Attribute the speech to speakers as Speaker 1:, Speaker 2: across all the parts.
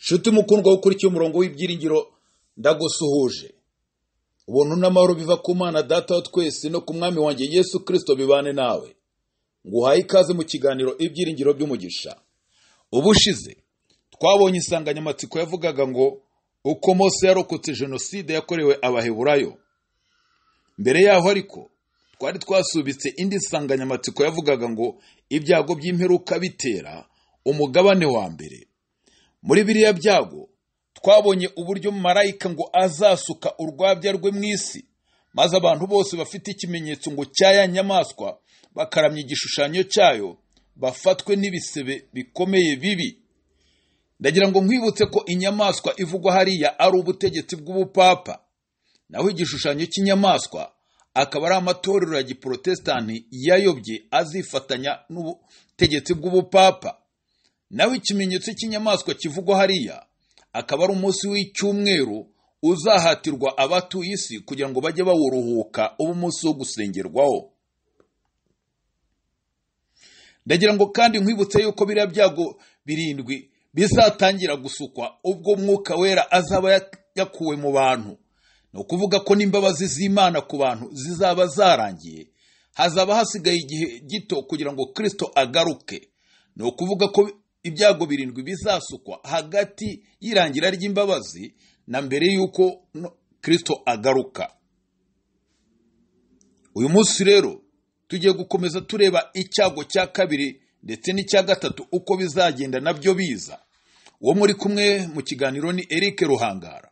Speaker 1: nshuti mukundwa wo ukurikiye umurongo w'ibyiringiro ndagusuhuje ubuntu n'amahoro biva ku mwana data wa twese no ku mwami wanjye yesu kirisito bibane nawe nguhaye ikaze mu kiganiro ibyiringiro by'umugisha ubushize twabonye insanganyamatsiko yavugaga ngo uko mose yarokotse jenoside yakorewe abaheburayo mbere yaho ariko twari twasubitse indi nsanganyamatsiko yavugaga ngo ibyago by'imperuka bitera umugabane wa mbere muri biriya byago twabonye uburyo marayika ngo azasuka urwabya rwe mu isi maze abantu bose bafite ikimenyetso ngo cya ya nyamaswa bakaramya igishushanyo cyayo bafatwe n'ibisebe bikomeye bibi ndagira ngo nkwibutse ko inyamaswa ivugwa hariya ari ubutegetsi bw'ubupapa naho igishushanyo cy'inyamaswa akaba ari amatorero ya giporotesitanti yayobye azifatanya n'ubutegetsi bw'ubupapa naho ikimenyetso cy'inyamaswa kivugwa hariya akaba ari umunsi w'icyumweru uzahatirwa abatuye isi kugira ngo bajye bawuruhuka uba umunsi wo gusengerwaho ndagira ngo kandi nkwibutse yuko biriya byago birindwi bizatangira gusukwa ubwo mwuka wera azaba yakuwe mu bantu ni ukuvuga ko n'imbabazi z'imana ku bantu zizaba zarangiye hazaba hasigaye igihe gito kugira ngo kirisito agaruke ni ukuvuga ko ibyago birindwi bizasukwa hagati y'irangira ry'imbabazi na mbere y'uko kirisito agaruka uyu munsi rero tugiye gukomeza tureba icyago cya kabiri ndetse n'icya gatatu uko bizagenda nabyo biza uwo muri kumwe mu kiganiro ni Eric ruhangara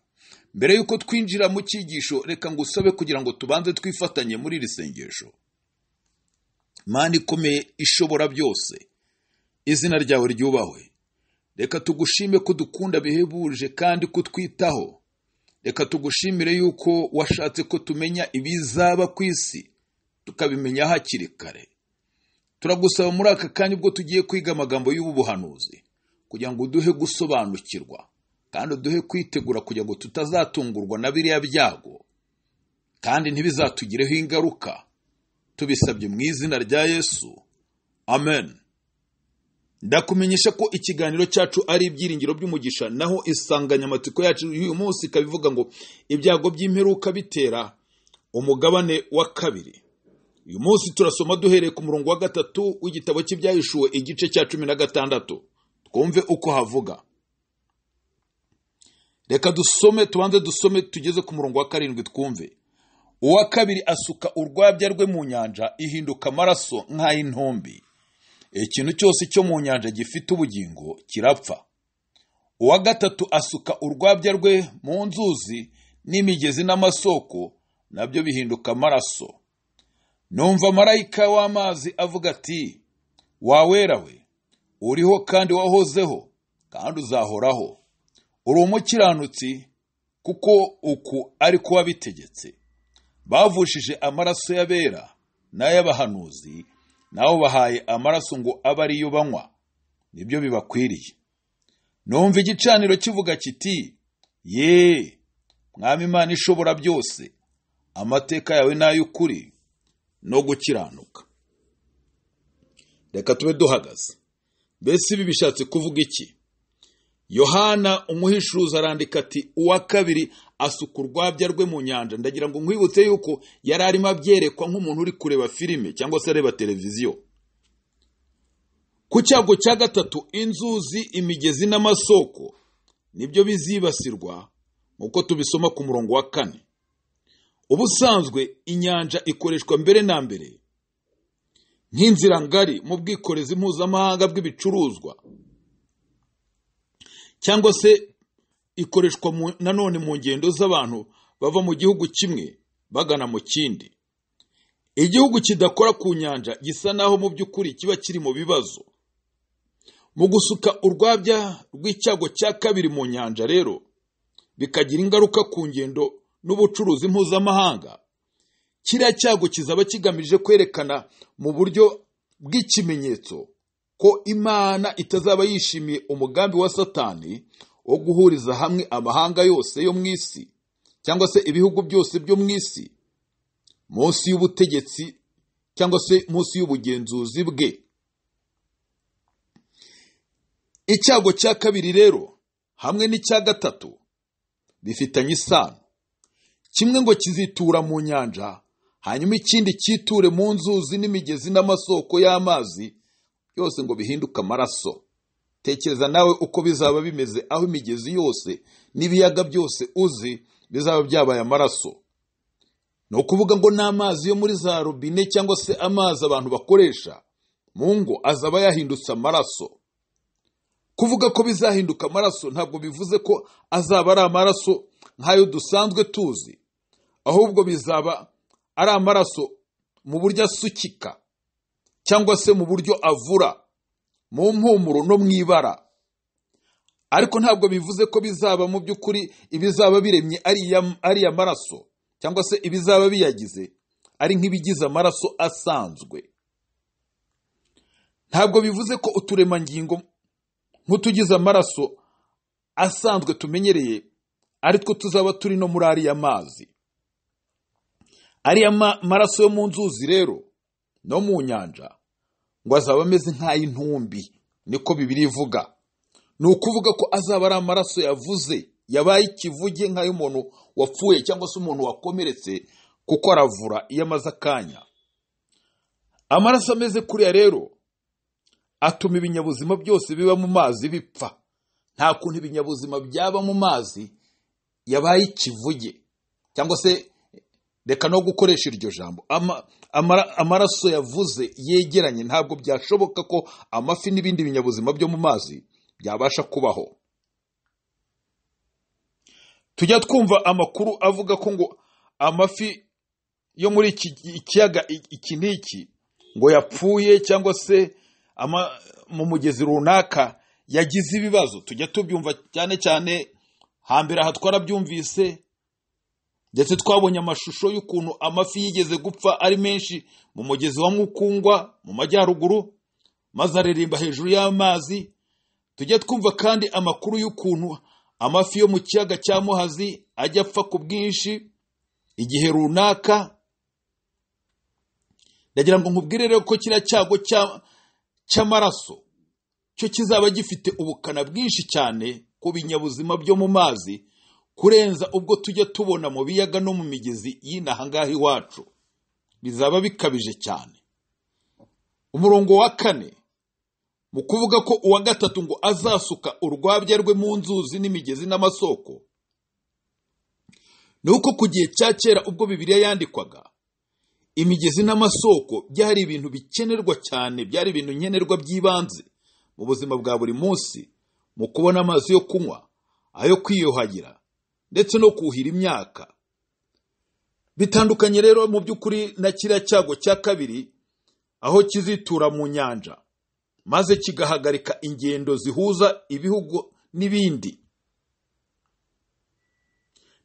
Speaker 1: mbere y'uko twinjira mu cyigisho reka ngo usabe kugira ngo tubanze twifatanye muri iri sengesho mani ikomeye ishobora byose izina ryawe ryubahwe reka tugushime ko dukunda bihebuje kandi ko twitaho reka tugushimire yuko washatse ko tumenya ibizaba ku isi tukabimenya hakiri kare turagusaba muri aka kanya ubwo tugiye kwiga amagambo y'ubu buhanuzi kugira ngo uduhe gusobanukirwa kandi uduhe kwitegura kugira ngo tutazatungurwa na biriya byago kandi ntibizatugireho ingaruka tubisabye mu izina rya yesu amen ndakumenyesha ko ikiganiro cyacu ari ibyiringiro by'umugisha naho insanganyamatsiko yacu y'uyu munsi ikaba ivuga ngo ibyago by'imperuka bitera umugabane wa kabiri uyu munsi turasoma duhereye ku murongo wa gatatu w'igitabo cy'ibyahishuwe igice cya cumi na gatandatu twumve uko havuga reka dusome tubanze dusome tugeze ku murongo wa karindwi twumve uwa kabiri asuka urwabya rwe mu nyanja ihinduka amaraso nk'ay'intombi ikintu cyose cyo mu nyanja gifite ubugingo kirapfa uwa gatatu asuka urwabya rwe mu nzuzi n'imigezi n'amasoko nabyo bihinduka amaraso numva marayika w'amazi avuga ati wawera we uriho kandi wahozeho kandi uzahoraho uri umukiranutsi kuko uku ari ko wabitegetse bavushije amaraso y'abera n'ay'abahanuzi nawe bahaye amaraso ngo abe ariyo banywa nibyo bibakwiriye numva igicaniro kivuga kiti ye mwami imana ishobora byose amateka yawe ni ay'ukuri no gukiranuka reka tube duhagaze mbese ibi bishatse kuvuga iki yohana umuhishuzi arandika ati uwa kabiri asuka urwabya rwe mu nyanja ndagira ngo nkwibutse yuko yari arimo abyerekwa nk'umuntu uri kureba filime cyangwa se areba televiziyo ku cyago cya gatatu inzuzi imigezi n'amasoko nibyo bizibasirwa nk'uko tubisoma ku murongo wa kane ubusanzwe inyanja ikoreshwa mbere na mbere nk'inzira ngari mu bwikorezi mpuzamahanga bw'ibicuruzwa cyangwa se ikoreshwa nanone mu ngendo z'abantu bava mu gihugu kimwe bagana mu kindi igihugu kidakora ku nyanja gisa naho mu by'ukuri kiba kiri mu bibazo mu gusuka urwabya rw'icyago cya kabiri mu nyanja rero bikagira ingaruka ku ngendo n'ubucuruzi mpuzamahanga kiriya cyago kizaba kigamije kwerekana mu buryo bw'ikimenyetso ko imana itazaba yishimiye umugambi wa satani wo guhuriza hamwe amahanga yose yo mu isi cyangwa se ibihugu byose byo mu isi munsi y'ubutegetsi cyangwa se munsi y'ubugenzuzi bwe icyago cya kabiri rero hamwe n'icya gatatu bifitanye isano kimwe ngo kizitura mu nyanja hanyuma ikindi cyiture mu nzuzi n'imigezi n'amasoko y'amazi yose ngo bihinduke amaraso tekereza nawe uko bizaba bimeze aho imigezi yose n'ibiyaga byose uzi bizaba byabaye amaraso ni ukuvuga ngo n'amazi yo muri za robine cyangwa se amazi abantu bakoresha mu ngo azaba yahindutse amaraso kuvuga ko bizahinduka amaraso ntabwo bivuze ko azaba ari amaraso nk'ayo dusanzwe tuzi ahubwo bizaba ari amaraso mu buryo asukika cyangwa se mu buryo avura mu mpumuro no mu ibara ariko ntabwo bivuze ko bizaba mu by'ukuri ibizaba biremye ari amaraso cyangwa se ibizaba biyagize ari nk'ibigize amaraso asanzwe ntabwo bivuze ko uturemangingo nk'utugize amaraso asanzwe tumenyereye ari two tuzaba turi no muri ariya mazi ariya maraso yo mu nzuzi rero no mu nyanja ngo azaba ameze nk'ay'intumbi niko bibiri ivuga ni ukuvuga ko azaba ari amaraso yavuze yabaye ikivuge nk'ay'umuntu wapfuye cyangwa se umuntu wakomeretse kuko aravura iyo amaze akanya amaraso ameze kuriya rero atuma ibinyabuzima byose biba mu mazi bipfa nta kuntu ibinyabuzima byaba mu mazi yabaye ikivuge cyangwa se reka no gukoresha iryo jambo amaraso yavuze yegeranye ntabwo byashoboka ko amafi n'ibindi binyabuzima byo mu mazi byabasha kubaho tujya twumva amakuru avuga ko ngo amafi yo muri iki kiyaga iki n'iki ngo yapfuye cyangwa se mu mugezi runaka yagize ibibazo tujya tubyumva cyane cyane hambere aha twarabyumvise ndetse twabonye amashusho y'ukuntu amafi yigeze gupfa ari menshi mu mugezi wa mukungwa mu majyaruguru maze aririmba hejuru y'amazi tujya twumva kandi amakuru y'ukuntu amafi yo mu kiyaga cya muhazi ajya apfa ku bwinshi igihe runaka ndagira ngo nkubwire rero ko kiriya cyago cy'amaraso cyo kizaba gifite ubukana bwinshi cyane ku binyabuzima byo mu mazi kurenza ubwo tujya tubona mu biyaga no mu migezi y'inaha ngaha iwacu bizaba bikabije cyane umurongo wa kane mu kuvuga ko uwa gatatu ngo azasuka urwabya rwe mu nzuzi n'imigezi n'amasoko ni uko ku gihe cya kera ubwo bibiriya yandikwaga imigezi n'amasoko byari ibintu bikenerwa cyane byari ibintu nkenerwa by'ibanze mu buzima bwa buri munsi mu kubona amazi yo kunywa ayo kwiyuhagira ndetse no kuhira imyaka bitandukanye rero mu by'ukuri na kiriya cyago cya kabiri aho kizitura mu nyanja maze kigahagarika ingendo zihuza ibihugu n'ibindi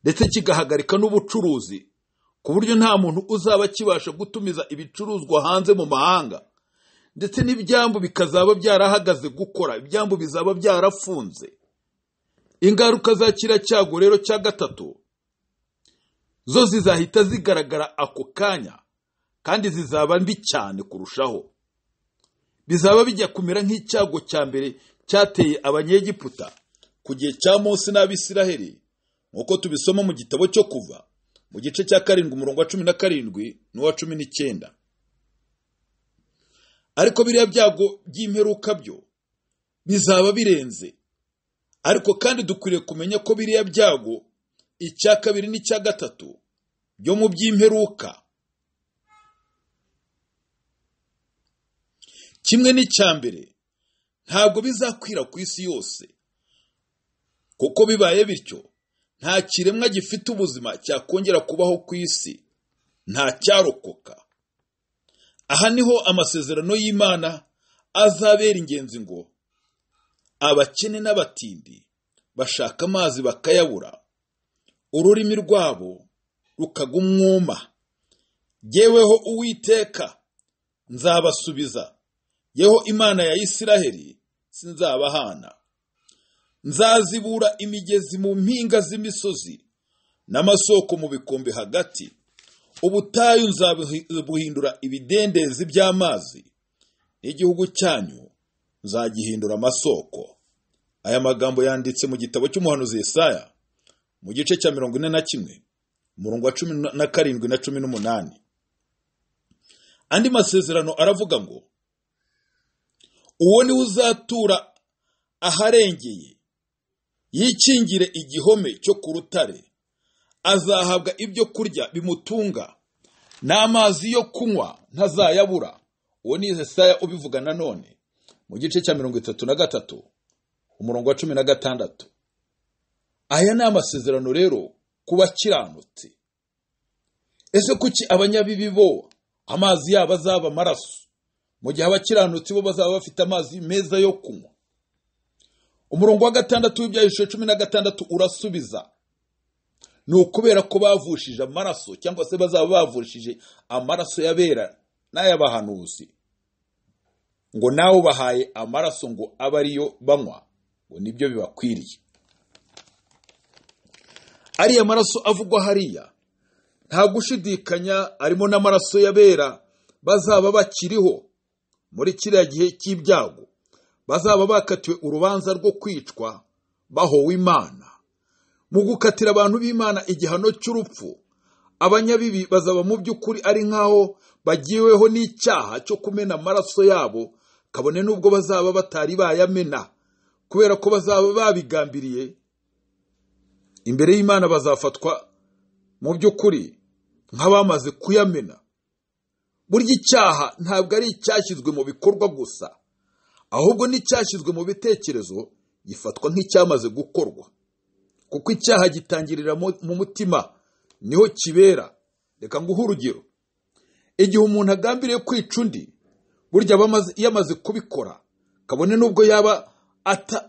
Speaker 1: ndetse kigahagarika n'ubucuruzi ku buryo nta muntu uzaba kibasha gutumiza ibicuruzwa hanze mu mahanga ndetse n'ibyambu bikazaba byarahagaze gukora ibyambu bizaba byarafunze ingaruka za kiriya cyago rero cya gatatu zo zizahita zigaragara ako kanya kandi zizaba mbi cyane kurushaho bizaba bijya kumera nk'icyago cya mbere cyateye abanyegiputa ku gihe cya munsi n'abisiraheli nk'uko tubisoma mu gitabo cyo kuva mu gice cya karindwi umurongo wa cumi na karindwi n'uwa cumi n'icyenda ariko biriya byago by'imperuka byo bizaba birenze ariko kandi dukwiriye kumenya ko biriya byago icya kabiri n'icya gatatu byo mu by'imperuka kimwe n'icya mbere ntabwo bizakwira ku isi yose kuko bibaye bityo nta kiremwa gifite ubuzima cyakongera kubaho ku isi nta cyarokoka aha niho amasezerano y'imana azabera ingenzi ngo abakene n'abatindi bashaka amazi bakayabura ururimi rwabo rukagumwuma yeweho uwiteka nzabasubiza yeho imana ya isiraheli sinzabahana nzazibura imigezi mu mpinga z'imisozi n'amasoko mu bikombe hagati ubutayu nzabuhindura ibidendezi by'amazi n'igihugu cyanyu nzagihindura amasoko aya magambo yanditse mu gitabo cy'umuhanuzi Yesaya mu gice cya mirongo ine na kimwe umurongo wa cumi na karindwi na cumi n'umunani andi masezerano aravuga ngo uwo ni we uzatura aharengeye yikingire igihome cyo ku rutare azahabwa ibyo kurya bimutunga n'amazi yo kunywa ntazayabura uwo ni Yesaya ubivuga nanone mu gice cya mirongo itatu na gatatu umurongo wa cumi na gatandatu aya ni amasezerano rero ku bakiranutse ese kuki abanyabibi bo amazi yabo azaba amaraso mu gihe abakiranutsi bo bazaba bafite amazi meza yo kunywa umurongo wa gatandatu w'ibyahishije cumi na gatandatu urasubiza ni ukubera ko bavushije amaraso cyangwa se bazaba bavushije amaraso y'abera n'ay'abahanuzi ngo nawe ubahaye amaraso ngo abe ariyo banywa ngo nibyo bibakwiriye ariya maraso avugwa hariya nta gushidikanya arimo n'amaraso y'abera bazaba bakiriho muri kiriya gihe cy'ibyago bazaba bakatiwe urubanza rwo kwicwa bahowe imana mu gukatira abantu b'imana igihano cy'urupfu abanyabibi bazaba mu by'ukuri ari nk'aho bagiweho n'icyaha cyo kumena amaraso yabo kabone n'ubwo bazaba batari bayamena kubera ko bazaba babigambiriye imbere y'imana bazafatwa mu by'ukuri nk'abamaze kuyamena burya icyaha ntabwo ari icyashyizwe mu bikorwa gusa ahubwo n'icyashyizwe mu bitekerezo gifatwa nk'icyamaze gukorwa kuko icyaha gitangirira mu mutima niho kibera reka nguhe urugero igihe umuntu agambiriye kwica undi burya aba yamaze kubikora kabone n'ubwo yaba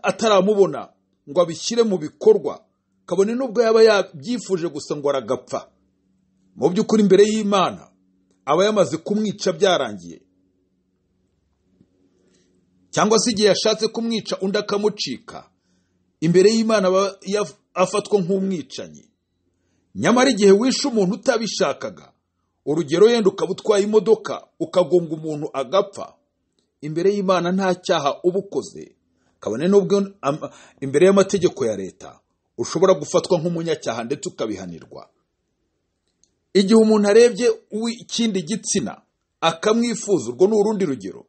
Speaker 1: ataramubona ngo abishyire mu bikorwa kabone n'ubwo yaba yabyifuje gusa ngo aragapfa mu by'ukuri imbere y'imana aba yamaze kumwica byarangiye cyangwa se igihe yashatse kumwica undi akamucika imbere y'imana aba afatwa nk'umwicanyi nyamara igihe wishe umuntu utabishakaga urugero yenda ukaba utwaye imodoka ukagonga umuntu agapfa imbere y'imana nta cyaha uba ukoze kabone n'ubwo imbere y'amategeko ya leta ushobora gufatwa nk'umunyacyaha ndetse ukabihanirwa igihe umuntu arebye uw'ikindi gitsina akamwifuza urwo ni urundi rugero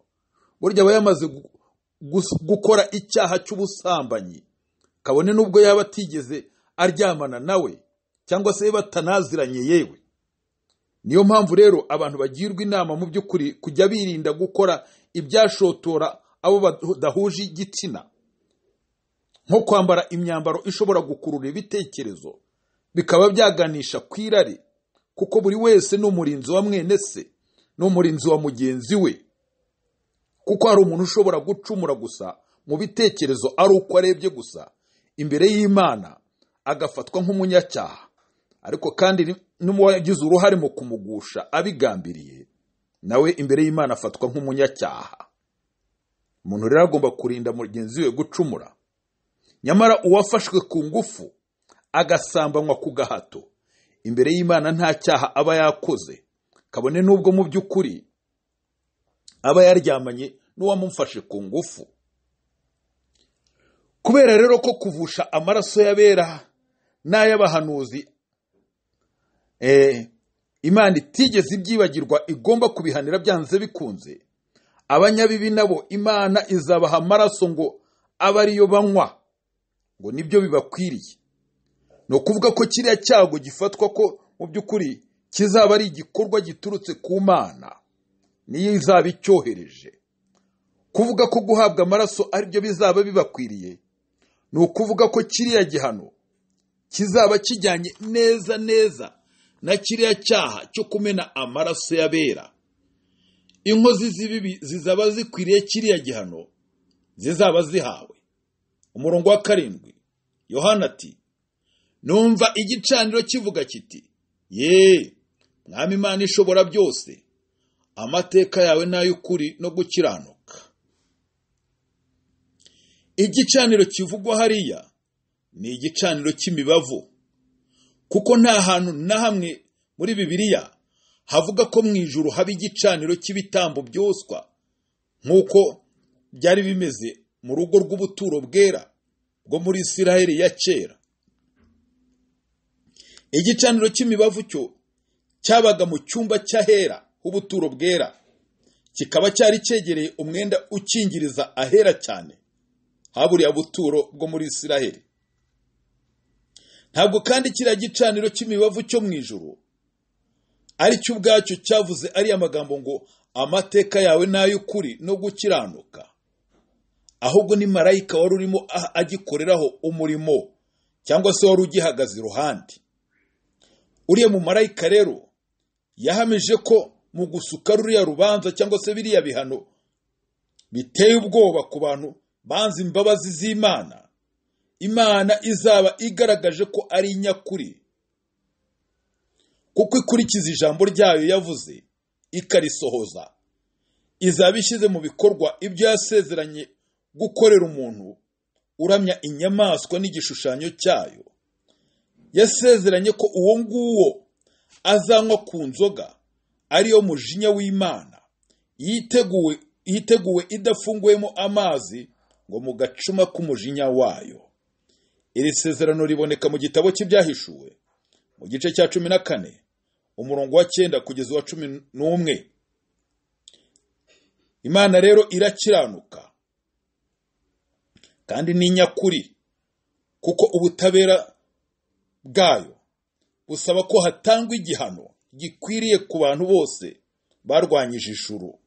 Speaker 1: burya aba yamaze gukora icyaha cy'ubusambanyi kabone n'ubwo yaba atigeze aryamana nawe cyangwa se batanaziranye yewe niyo mpamvu rero abantu bagirwa inama mu by'ukuri kujya birinda gukora ibyashotora abo badahuje igitsina nko kwambara imyambaro ishobora gukurura ibitekerezo bikaba byaganisha ku irari kuko buri wese ni umurinzi wa mwene se ni umurinzi wa mugenzi we kuko hari umuntu ushobora gucumura gusa mu bitekerezo ari uko arebye gusa imbere y'imana agafatwa nk'umunyacyaha ariko kandi n'uwagize uruhare mu kumugusha abigambiriye nawe imbere y'imana afatwa nk'umunyacyaha umuntu rero agomba kurinda mugenzi we gucumura nyamara uwafashwe ku ngufu agasambanywa ku gahato imbere y'imana nta cyaha aba yakoze kabone n'ubwo mu by'ukuri aba yaryamanye n'uwamufashe ku ngufu kubera rero ko kuvusha amaraso y'abera n'ay'abahanuzi imana itigeze ibyibagirwa igomba kubihanira byanze bikunze abanyabibi nabo imana izabaha amaraso ngo abe ariyo banywa ngo nibyo bibakwiriye ni ukuvuga ko kiriya cyago gifatwa ko mu by'ukuri kizaba ari igikorwa giturutse ku mana niyo izaba icyohereje kuvuga ko guhabwa amaraso aribyo bizaba bibakwiriye ni ukuvuga ko kiriya gihano kizaba kijyanye neza neza na kiriya cyaha cyo kumena amaraso y'abera inkozi z'ibibi zizaba zikwiriye kiriya gihano zizaba zihawe umurongo wa karindwi yohana ati numva igicaniro kivuga kiti ye mwami imana ishobora byose amateka yawe ni ay'ukuri no gukiranuka igicaniro kivugwa hariya ni igicaniro cy'imibavu kuko nta hantu na hamwe muri bibiliya havuga ko mu ijuru haba igicaniro cy'ibitambo byoswa nk'uko byari bimeze mu rugo rw'ubuturo bwera bwo muri isiraheli ya kera igicaniro cy'imibavu cyo cyabaga mu cyumba cy'ahera h'ubuturo bwera kikaba cyari cyegereye umwenda ukingiriza ahera cyane haburiya buturo bwo muri isiraheli ntabwo kandi kiriya gicaniro cy'imibavu cyo mu ijoro ari cyo ubwacyo cyavuze ariya magambo ngo amateka yawe n'ay'ukuri no gukiranuka ahubwo ni marayika wari urimo agikoreraho umurimo cyangwa se wari ugihagaze iruhande uriya mu marayika rero yahamije ko mu gusuka ruriya rubanza cyangwa se biriya bihano biteye ubwoba ku bantu banze imbabazi z'imana imana izaba igaragaje ko ari inyakuri kuko ikurikiza ijambo ryayo yavuze ikarisohoza izaba ishyize mu bikorwa ibyo yasezeranye gukorera umuntu uramya inyamaswa n'igishushanyo cyayo yasezeranye ko uwo nguwo azanywa ku nzoga ariyo mujinya w'imana yiteguwe yiteguwe idafunguwemo amazi ngo mu gacuma k'umujinya wayo iri sezerano riboneka mu gitabo cy'ibyahishuwe mu gice cya cumi na kane umurongo wa cyenda kugeza uwa cumi n'umwe imana rero irakiranuka kandi ni nyakuri kuko ubutabera bwayo busaba ko hatangwa igihano gikwiriye ku bantu bose barwanyije ijuru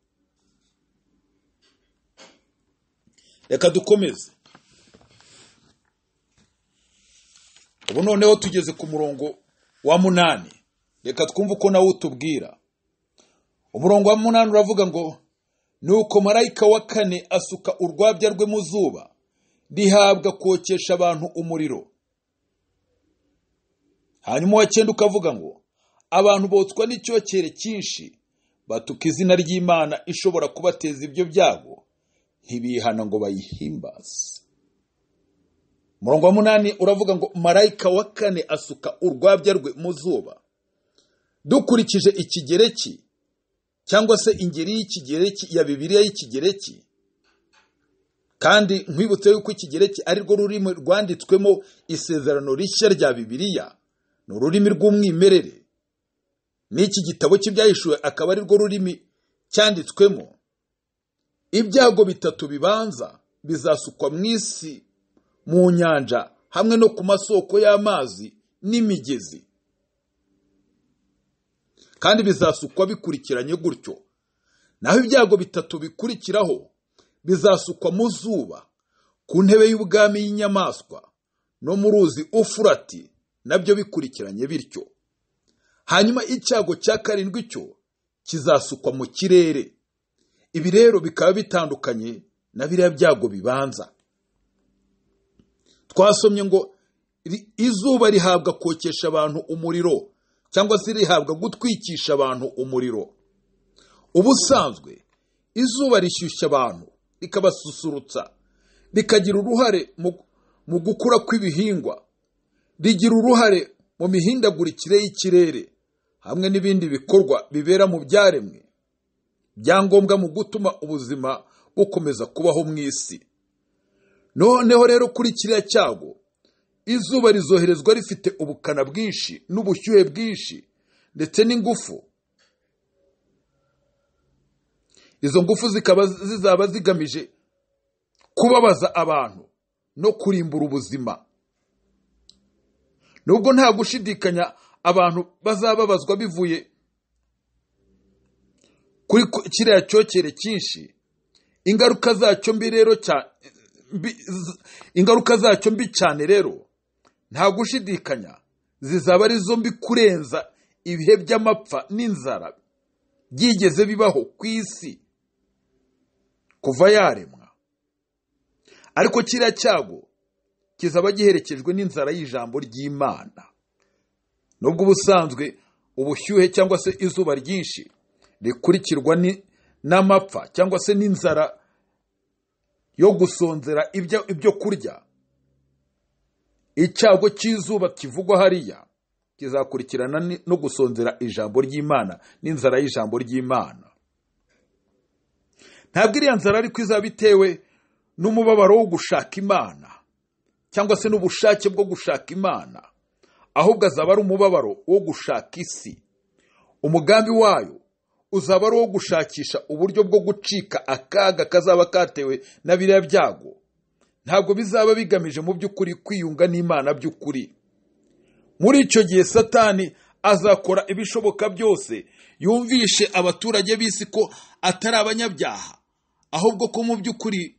Speaker 1: reka dukomeze ubu noneho tugeze ku murongo wa munani reka twumve uko nawe utubwira umurongo wa munani uravuga ngo nuko marayika wa kane asuka urwabya rwe mu zuba rihabwa kokesha abantu umuriro hanyuma uwa cyenda ukavuga ngo abantu botswa n'icyokere cyinshi batuka izina ry'imana ishobora kubateza ibyo byago ntibihana ngo bayihimbaze umurongo wa munani uravuga ngo marayika wa kane asuka urwabya rwe mu zuba dukurikije ikigereki cyangwa se ingeri y'ikigereki ya bibiliya y'ikigereki kandi nkwibutse yuko ikigereki ari rwo rurimi rwanditswemo isezerano rishya rya bibiliya ni ururimi rw'umwimerere n'iki gitabo cy'ibyahishuwe akaba ari rwo rurimi cyanditswemo ibyago bitatu bibanza bizasukwa mu isi mu nyanja hamwe no ku masoko y'amazi n'imigezi kandi bizasukwa bikurikiranye gutyo naho ibyago bitatu bikurikiraho bizasukwa mu zuba ku ntebe y'ubwami y'inyamaswa no mu ruzi ufurati nabyo bikurikiranye bityo hanyuma icyago cya karindwi cyo kizasukwa mu kirere ibi rero bikaba bitandukanye na biriya byago bibanza twasomye ngo izuba rihabwa kokesha abantu umuriro cyangwa se rihabwa gutwikisha abantu umuriro ubusanzwe izuba rishyushya abantu rikabasusurutsa rikagira uruhare mu gukura kw'ibihingwa rigira uruhare mu mihindagurikire y'ikirere hamwe n'ibindi bikorwa bibera mu byaremwe byangombwa mu gutuma ubuzima bukomeza kubaho mu isi noneho rero kuri kiriya cyago izuba rizoherezwa rifite ubukana bwinshi n'ubushyuhe bwinshi ndetse n'ingufu izo ngufu zikaba zizaba zigamije kubabaza abantu no kurimbura ubuzima nubwo nta gushidikanya abantu bazababazwa bivuye kuri kiriya cyokere cyinshi ingaruka zacyo mbi rero ingaruka zacyo mbi cyane rero nta gushidikanya zizaba ari zo mbi kurenza ibihe by'amapfa n'inzara byigeze bibaho ku isi kuva yaremwa ariko kiriya cyago kizaba giherekejwe n'inzara y'ijambo ry'imana nubwo ubusanzwe ubushyuhe cyangwa se izuba ryinshi rikurikirwa n'amapfa cyangwa se n'inzara yo gusonzera ibyo kurya icyago cy'izuba kivugwa hariya kizakurikirana no gusonzera ijambo ry'imana n'inzara y'ijambo ry'imana ntabwo iriya nzara ariko izaba itewe n'umubabaro wo gushaka imana cyangwa se n'ubushake bwo gushaka imana ahubwo azaba ari umubabaro wo gushaka isi umugambi wayo uzaba ari uwo gushakisha uburyo bwo gucika akaga kazaba katewe na biriya byago ntabwo bizaba bigamije mu by'ukuri kwiyunga n'imana by'ukuri muri icyo gihe satani azakora ibishoboka byose yumvishe abaturage b'isi ko atari abanyabyaha ahubwo ko mu by'ukuri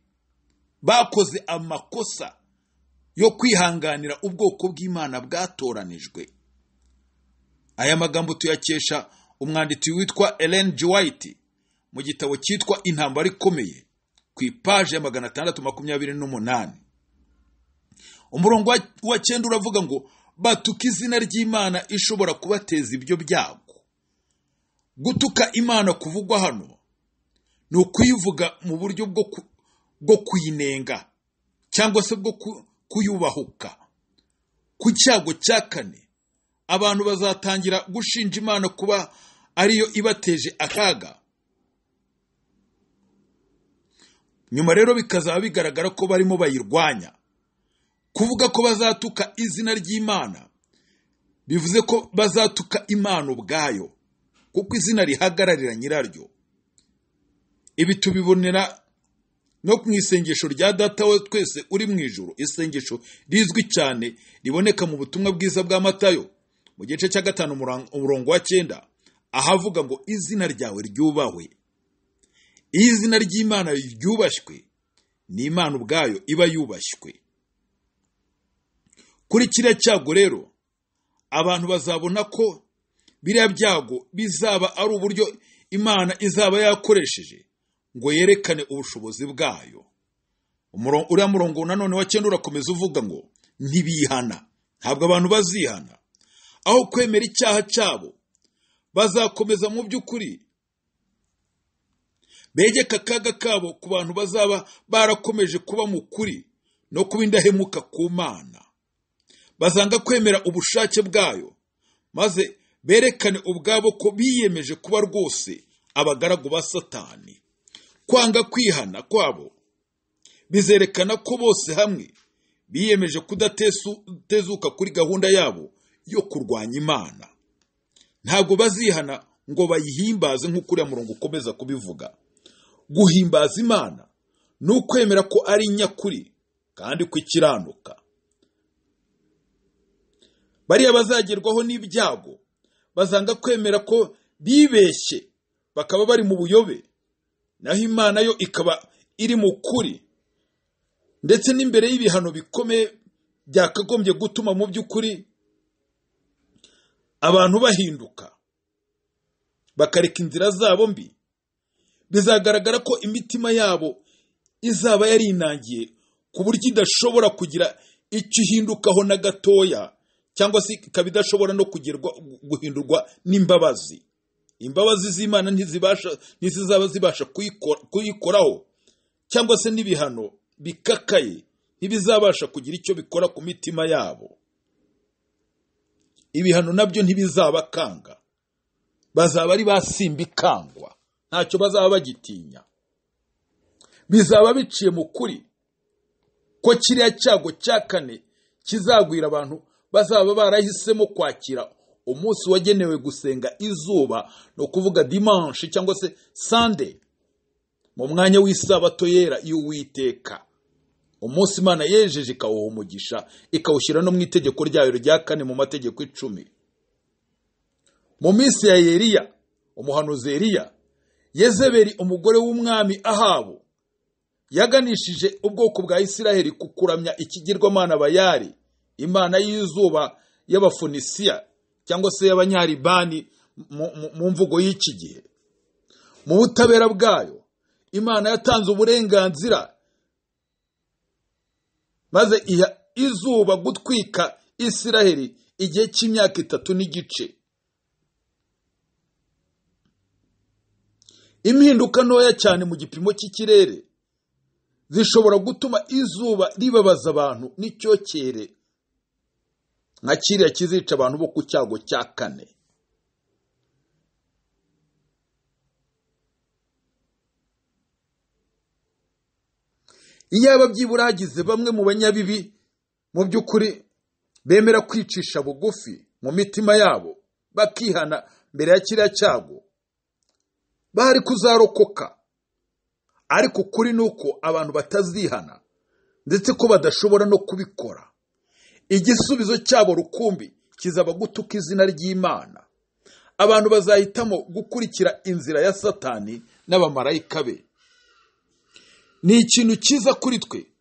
Speaker 1: bakoze amakosa yo kwihanganira ubwoko bw'imana bwatoranijwe aya magambo tuyakesha umwanditsi witwa Ellen G. White mu gitabo cyitwa intambara ikomeye ku ipaje ya magana atandatu makumyabiri n'umunani umurongo wa- wa cyenda uravuga ngo batuka izina ry'imana ishobora kubateza ibyo byago gutuka imana kuvugwa hano ni ukuyivuga mu buryo bwo ku- bwo kuyinenga cyangwa se bwo ku- kuyubahuka ku cyago cya kane abantu bazatangira gushinja imana kuba ariyo ibateje akaga nyuma rero bikazaba bigaragara ko barimo bayirwanya kuvuga ko bazatuka izina ry'imana bivuze ko bazatuka imana ubwayo kuko izina rihagararira nyiraryo ibi tubibonera no mu isengesho rya data wa twese uri mu ijoro isengesho rizwi cyane riboneka mu butumwa bwiza bwa matayo mu gice cya gatanu umuran- umurongo wa cyenda ahavuga ngo izina ryawe ryubahwe iyo izina ry'imana ryubashywe ni imana ubwayo iba yubashywe kuri kiriya cyago rero abantu bazabona ko biriya byago bizaba ari uburyo imana izaba yakoresheje ngo yerekane ubushobozi bwayo Umuro- uriya murongo nanone wa cyenda urakomeza uvuga ngo ntibihana ntabwo abantu bazihana aho kwemera icyaha cyabo bazakomeza mu by'ukuri begeka akaga kabo ku bantu bazaba barakomeje kuba mu kuri no kuba indahemuka ku mana bazanga kwemera ubushake bwayo maze berekane ubwabo ko biyemeje kuba rwose abagaragu ba satani kwanga kwihana kwabo bizerekana ko bose hamwe biyemeje kudatezuka kuri gahunda yabo yo kurwanya imana ntabwo bazihana ngo bayihimbaze nk'uko uriya murongo ukomeza kubivuga guhimbaza imana ni ukwemera ko ari nyakuri kandi ko ikiranuka bariya bazagerwaho n'ibyago bazanga kwemera ko bibeshye bakaba bari mu buyobe naho imana yo ikaba iri mu kuri ndetse n'imbere y'ibihano bikomeye byakagombye gutuma mu by'ukuri abantu bahinduka bakareka inzira zabo mbi bizagaragara ko imitima yabo izaba yarinangiye ku buryo idashobora kugira icyo ihindukaho na gatoya cyangwa se ikaba idashobora no kugerwa guhindurwa n'imbabazi imbabazi z'imana ntizibasha ntizizaba zibasha kuyikora- kuyikoraho cyangwa se n'ibihano bikakaye ntibizabasha kugira icyo bikora ku mitima yabo ibihano nabyo ntibizabakanga bazaba ari basimba ikangwa ntacyo bazaba bagitinya bizaba biciye mu kuri ko kiriya cyago cya kane kizagwira abantu bazaba barahisemo kwakira umunsi wagenewe gusenga izuba ni ukuvuga dimanshi cyangwa se sande mu mwanya w'isabato yera y'uwiteka umunsi imana yejeje ikawuha umugisha ikawushyira no mu itegeko ryayo rya kane mu mategeko icumi mu minsi ya yeriya umuhanuzi yeriya yezeberi umugore w'umwami ahabu yaganishije ubwoko bwa isiraheli ku kuramya ikigirwamana bayari imana y'izuba y'abafunisiya cyangwa se y'abanyaribani mu- mu- mu mvugo y'iki gihe mu butabera bwayo imana yatanze uburenganzira maze iha izuba gutwika isiraheli igihe cy'imyaka itatu n'igice impinduka ntoya cyane mu gipimo cy'ikirere zishobora gutuma izuba ribabaza abantu n'icyokere nka kiriya kizica abantu bo ku cyago cya kane iyaba byibura hagize bamwe mu banyabibi mu by'ukuri bemera kwicisha bugufi mu mitima yabo bakihana mbere ya kiriya cyago bari kuzarokoka ariko ukuri ni uko abantu batazihana ndetse ko badashobora no kubikora igisubizo cyabo rukumbi kizaba gutuka izina ry'imana abantu bazahitamo gukurikira inzira ya satani n'abamarayika be ni ikintu cyiza kuri twe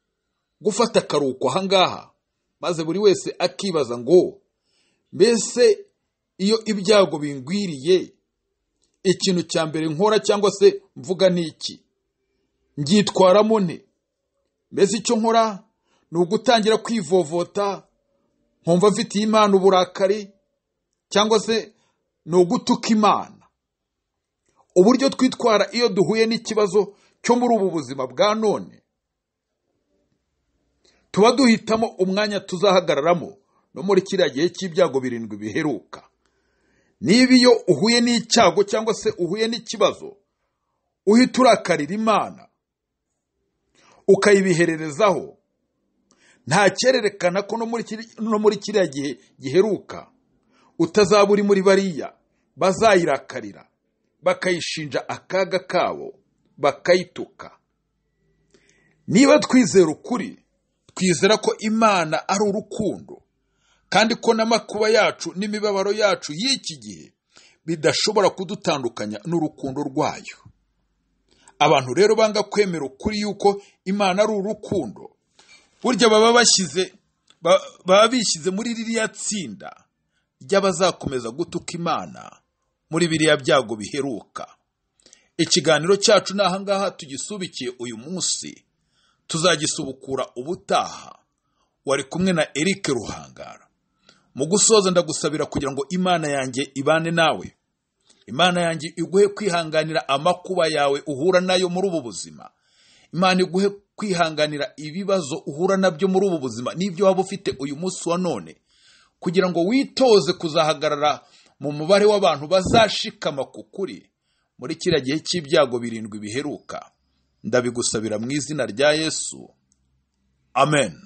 Speaker 1: gufata akaruhuko ahangaha maze buri wese akibaza ngo mbese iyo ibyago bingwiriye ikintu cya mbere nkora cyangwa se mvuga ni iki ngyitwaramo nte mbese icyo nkora ni ugutangira kwivovota nkumva mfitiye imana uburakari cyangwa se ni ugutuka imana uburyo twitwara iyo duhuye n'ikibazo cyo muri ubu buzima bwa none tuba duhitamo umwanya tuzahagararamo no muri kiriya gihe cy'ibyago birindwi biheruka niba iyo uhuye n'icyago cyangwa se uhuye n'ikibazo uhita urakarira imana ukayibihererezaho nta cyererekana ko no muri kiriya gihe giheruka utazaba uri muri bariya bazayirakarira bakayishinja akaga kabo bakayituka niba twizera ukuri twizera ko imana ari urukundo kandi ko n'amakuba yacu n'imibabaro yacu y'iki gihe bidashobora kudutandukanya n'urukundo rwayo abantu rero banga kwemera ukuri yuko imana ari urukundo burya baba bashyize baba bishyize muri ririya tsinda ry'abazakomeza gutuka imana muri biriya byago biheruka ikiganiro cyacu ni ahangaha tugisubikiye uyu munsi tuzagisubukura ubutaha wari kumwe na Eric ruhangara mu gusoza ndagusabira kugira ngo imana yanjye ibane nawe imana yanjye iguhe kwihanganira amakuba yawe uhura nayo muri ubu buzima imana iguhe kwihanganira ibibazo uhura nabyo muri ubu buzima n'ibyo waba ufite uyu munsi wa none kugira ngo witoze kuzahagarara mu mubare w'abantu bazashikama ku kuri muri kiriya gihe cy'ibyago birindwi biheruka ndabigusabira mu izina rya yesu amen